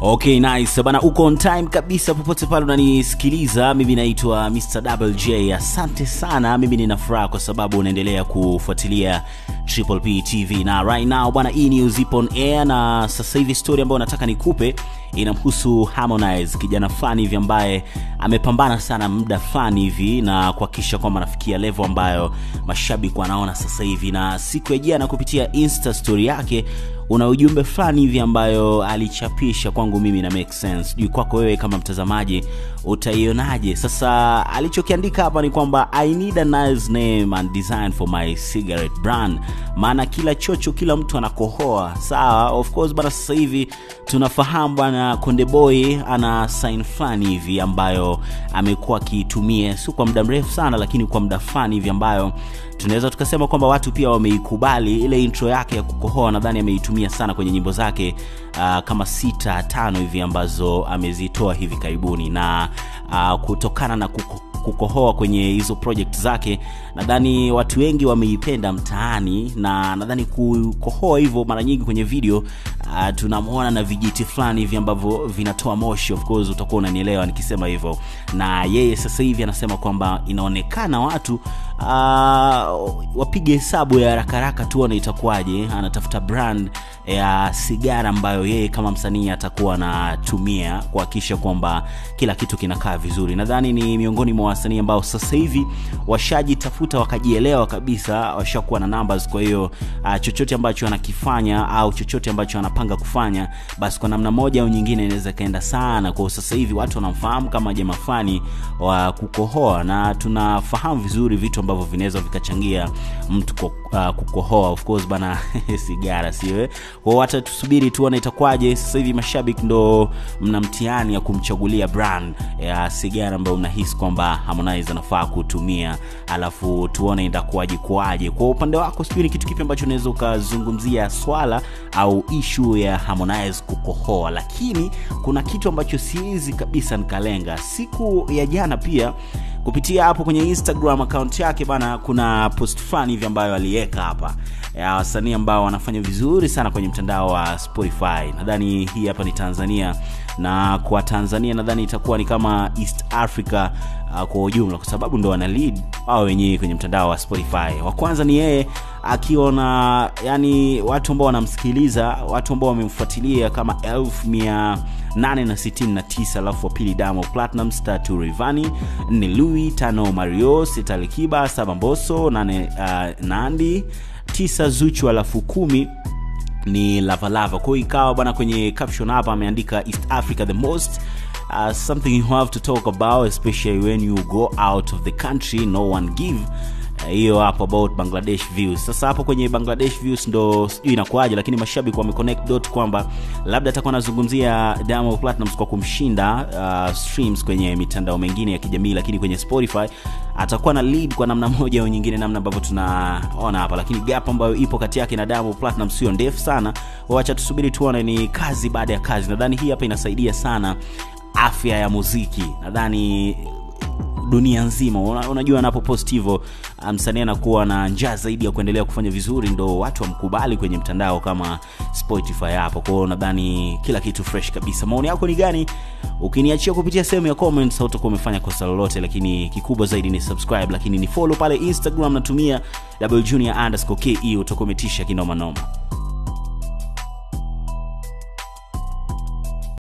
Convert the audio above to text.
Okay, nice bana, uko on time kabisa popote pale unanisikiliza. Mimi naitwa Mr. Double J. Asante sana, mimi nina furaha kwa sababu unaendelea kufuatilia Triple P TV na right now bwana, hii news ipo on air, na sasa hivi story ambayo nataka nikupe inamhusu Harmonize, kijana fulani hivi ambaye amepambana sana muda fulani hivi na kuhakikisha kwamba anafikia level ambayo mashabiki wanaona sasa hivi, na siku ya jana kupitia Insta story yake una ujumbe fulani hivi ambayo alichapisha kwangu mimi na make sense sijui kwako wewe kama mtazamaji utaionaje sasa alichokiandika hapa ni kwamba i need a nice name and design for my cigarette brand maana kila chocho kila mtu anakohoa sawa of course bana sasa hivi tunafahamu bwana konde boy ana sign fulani hivi ambayo amekuwa akiitumia sio kwa muda mrefu sana lakini kwa muda fulani hivi ambayo tunaweza tukasema kwamba watu pia wameikubali ile intro yake ya kukohoa nadhani ameitumia sana kwenye nyimbo zake uh, kama sita tano hivi ambazo amezitoa hivi karibuni na uh, kutokana na kuko kukohoa kwenye hizo project zake nadhani watu wengi wameipenda mtaani na nadhani kukohoa hivyo mara nyingi kwenye video uh, tunamwona na vijiti fulani hivi ambavyo vinatoa moshi of course utakuwa unanielewa nikisema hivyo na yeye sasa hivi anasema kwamba inaonekana watu uh, wapige hesabu ya haraka haraka tuone itakuwaje anatafuta brand ya sigara ambayo yeye kama msanii atakuwa anatumia kuhakikisha kwamba kila kitu kinakaa vizuri nadhani ni miongoni mwa wasanii ambao sasa hivi washajitafuta wakajielewa kabisa washakuwa na numbers kwa hiyo uh, chochote ambacho anakifanya au chochote ambacho anapanga kufanya basi kwa namna moja au nyingine inaweza ikaenda sana kwao sasa hivi watu wanamfahamu kama jamaa fulani wa kukohoa na tunafahamu vizuri vitu ambavyo vinaweza vikachangia mtu ko, uh, kukohoa of course bana sigara siwe kwao hata tusubiri tuone itakwaje sasa hivi mashabiki ndo mna mtihani ya kumchagulia brand ya sigara ambayo mnahisi kwamba harmonize anafaa kutumia alafu tuone itakuwaje kuaje kwa upande wako sijui ni kitu kipi ambacho unaweza ukazungumzia swala au ishu ya harmonize kukohoa lakini kuna kitu ambacho siwezi kabisa nikalenga siku ya jana pia kupitia hapo kwenye instagram account yake bana kuna post fulani hivi ambayo aliweka hapa ya wasanii ambao wanafanya vizuri sana kwenye mtandao wa spotify nadhani hii hapa ni tanzania na kwa tanzania nadhani itakuwa ni kama east africa uh, kwa ujumla kwa sababu ndo wana lead wao wenyewe kwenye mtandao wa spotify wa kwanza ni yeye akiwa na yani watu ambao wanamsikiliza watu ambao wamemfuatilia kama elfu mia 869 alafu wa pili damo platinum tatu rivani nne louis tano mario sita likiba saba mboso nane uh, nandi tisa zuchu alafu kumi ni lavalava kwao ikawa bana kwenye caption hapa ameandika east africa the most uh, something you have to talk about especially when you go out of the country no one give hiyo uh, hapo about bangladesh views sasa hapo kwenye bangladesh views ndo sijui inakuaje lakini mashabiki wameconnect dot kwamba labda atakuwa anazungumzia Diamond Platnumz kwa kumshinda uh, streams kwenye mitandao mengine ya kijamii lakini kwenye spotify atakuwa na lead kwa namna moja au nyingine namna ambavyo tunaona hapa lakini gap ambayo ipo kati yake na Diamond Platnumz sio ndefu sana wacha tusubiri tuone ni kazi baada ya kazi nadhani hii hapa inasaidia sana afya ya muziki nadhani dunia nzima Una, unajua anapopost hivyo msanii anakuwa na njaa zaidi ya kuendelea kufanya vizuri ndo watu wamkubali kwenye mtandao kama spotify hapo kwao nadhani kila kitu fresh kabisa maoni yako ni gani ukiniachia kupitia sehemu ya comments hautakuwa umefanya kosa lolote lakini kikubwa zaidi ni subscribe lakini ni follow pale instagram natumia double junior underscore ke utakuwa umetisha kinomanoma